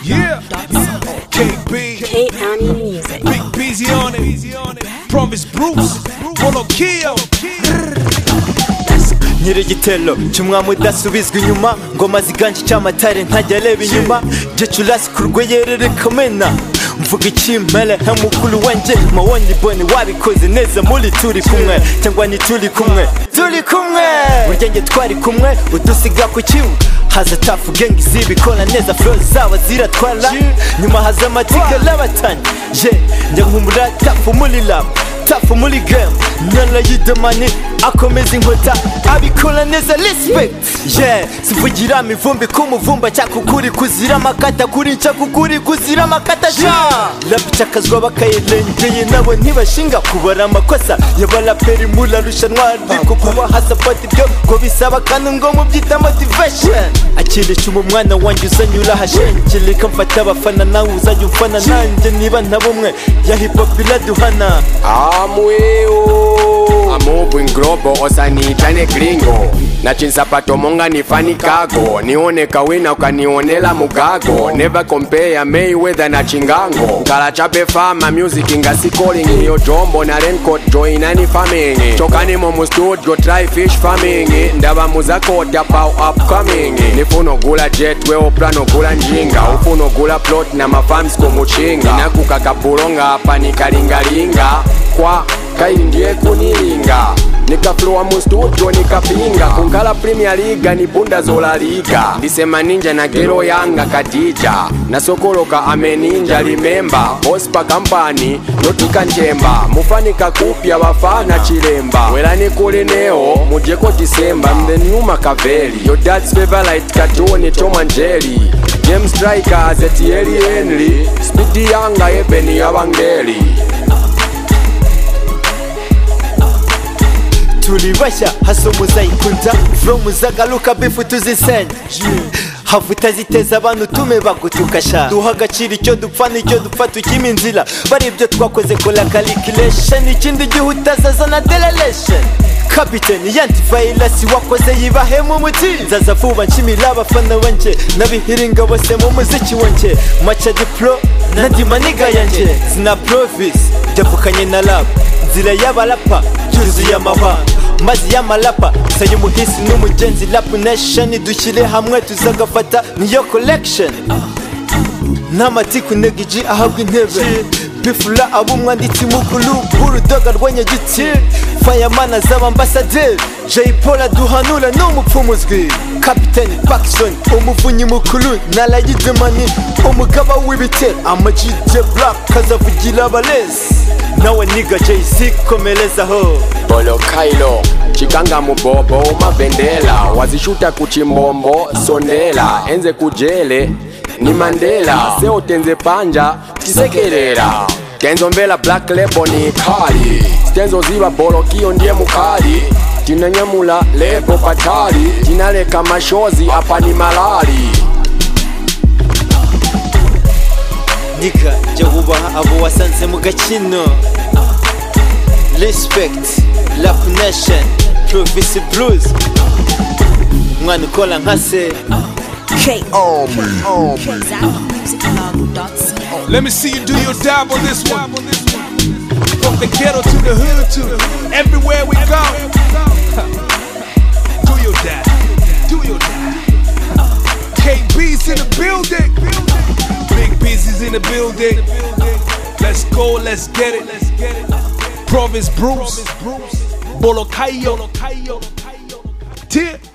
Yeah, KB, Kate County Music. Big Beezy on it, Promise Bruce, Polo Kill, nyir'igitero cy'umwami udasubizwa inyuma ngoma ziganje icyamatare ntajya areba inyuma gicurasi ku rweyerere kamena mvuga ikimpere he mukuru wanjye mawoni boni wabikoze neza muri turi kumwe cyangwa ni turi kumwe turi kumwe burya njye twari kumwe udusiga ku kibuga haza tafu gengi zibikora neza flo zabo ziratwara nyuma haza amatika y'abatanye ye njya nkumura tafu muri rama tafu muri game nyala y'idamani akomeza inkota abikora neza respect yeah sivugira mivumbi ku muvumba cyakukuri kuzira amakata kuri nshakukuri kuzira amakata ja rapicakazwa bakayirengeye nabo ntibashinga kubara amakosa y'abaraperi muri arushanwa ariko kuba hasapati byo ngo bisaba kandi ngo mubyita motivation akirisha umwana wanjye uzanyura ahashengirika mfata abafana nawe uzajya ufana nanjye niba nta bumwe ya hip hop iraduhana amweo amubwi nglobo osaniitane gringo na chinsapato monga nifani kago nione kawina ukanionela mugago never compare Mayweather na chingango nkala chape fama music ngasikoling iyo jombo na raincoat joinani farming chokani momu studio try fish farming ndava muzakota pau upcoming nifuna ogula jet we oplan ogula njinga ufuna ogula plot na mafams komuchinga nakukakapulonga apa nikalingalinga kwa kaindie kunilinga nikaflowa mustudio nikapinga kunkala premier liga nipunda zola liga ndisema ninja na gero yanga katija nasokoloka ameninja limemba ospa kampani notika njemba mufanika kupya vafana chilemba welani kuli neo mujeko disemba mthenyuma kaveli yodats favorite katoni tomanjeli james strikers etieli henry spidi yanga ebeni yavangeli turibashya hasi muzayikunda fro muzagaruka bifu tuzisenya havu utaziteza abantu tume bagutukasha duha agaciro icyo dupfa n'icyo dupfa tukima inzira bari ibyo twakoze kora calculation ikindi gihe utazazana derelation kapiteni yantivirasi wakoze yibahemu umuti nzaza vuba nshimira abafana banjye n'abihiringa bose mu muziki wanjye maca dipro na dimaniga yanjye zina provisi byavukanye na rap nzira y'abarapa yuzuye amahanga mazi y'amarapa saya umuhisi n'umugenzi rap nation dushyire hamwe tuzagafata niyo collection n'amatiku negiji ahabwa intebe bifura aba umwanditsi mukuru b'urudoga rw'anyagiti fayamana z'abambasaderi jay paul aduhanura ni umupfumuzwi kapitani pakisoni umuvunyi mukuru na rayidemani umugaba w'ibitero amajide black kazavugira abarezi nawe niga jay-z komerezaho Bolo Kailo chikanga mubobo umavendela wazishuta kuchimbombo sondela enze kujele ni mandela seotenze panja tisekerera tenzomvela black lebo ni kali tenzoziva bolokiyo ndiye mukali tinanyamula lebo patali tinaleka mashozi apa ni malali niga jya wubaha abo wasanze mu gakino respect rap nation provisi blues umwana ukora nka se Kate County. Let me see you do your dive on this one. From the ghetto to the hood to everywhere we go. Do your dive, do your dive. KB's in the building. Big Busy's in the building. Let's go, let's get it. Province Bruce, Bolocayo, Tip.